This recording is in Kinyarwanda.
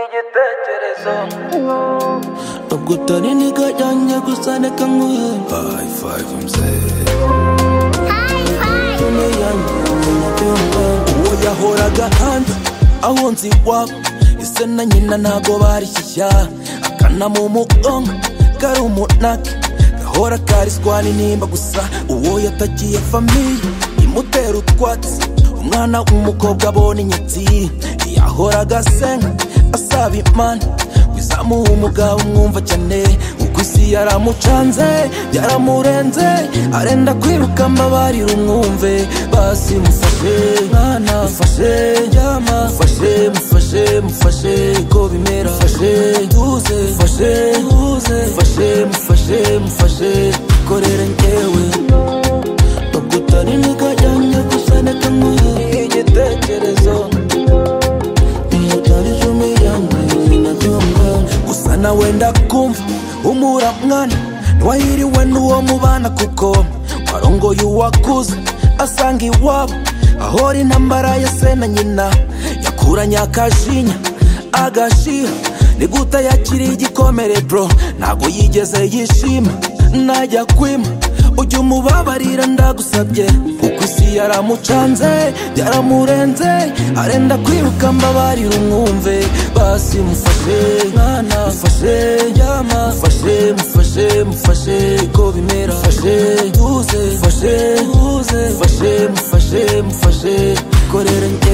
igitekerezo ntabwo utari intego yanjye gusa reka nguhe hayi fayive mzee Tone yanjye umubyumva uwo yahoraga hanze aho nzi iwabo ese na nyina ntago barishyashya akana mu mugongo kari umunake gahora kariswa n'intimba gusa uwo yatakiye famiye imutera utwatsi umwana w'umukobwa abona inyatsi yahoraga asenga asaba imana wizamuha umugabo umwumva cyane kuko isi yaramucanze yaramurenze arenda kwiruka ambabarira umwumve basi mufashe mwana mufashe ryama mufashe mufashe mufashe ko bimera mufashe duze mufashe duze mufashe mufashe mufashe korera ngewe bagutana inega yanjye gusa neka nguhe igitekerezo ntiyatarizo miyanjye sinabyumva gusa nawe ndakumva umura mwana ntiwahiriwe n'uwo mubana kuko warongoye uwakuze asanga iwabo ahora intambara ya se na nyina yakuranye akashinya agashiha ni guta yakiri igikomere bro ntabwo yigeze yishima najya kwima ujya umubabarira ndagusabye kuko isi yaramucanze yaramurenze arenda kwiruka mbabarira umwumve basi mufashe mwana mufashe ryama mufashe mufashe mufashe ko bimera mufashe duze mufashe duze mufashe mufashe mufashe korera njye